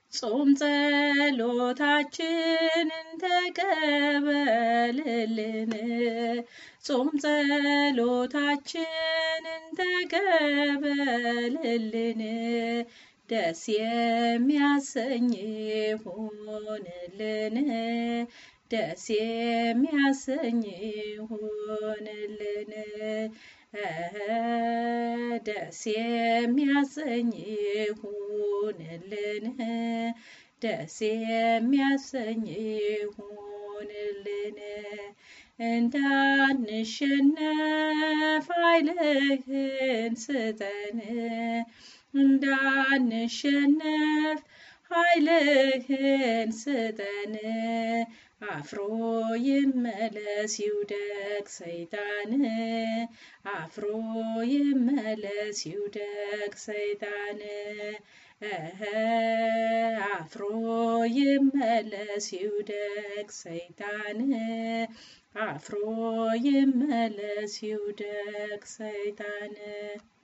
ጾም ጸሎታችንን ተቀበልልን ጾም ጸሎታችንን ተቀበልልን ደስ የሚያሰኝ ይሁንልን ደስ የሚያሰኝ ይሁንልን ደስ የሚያሰኝ ይሁንልን ደስ የሚያሰኝ ይሁንልን እንዳንሸነፍ ኃይልህን ስጠን እንዳንሸነፍ ኃይልህን ስጠን አፍሮ ይመለስ ይውደቅ ሰይጣን አፍሮ ይመለስ ይውደቅ ሰይጣን አፍሮ ይመለስ ይውደቅ ሰይጣን አፍሮ ይመለስ ይውደቅ ሰይጣን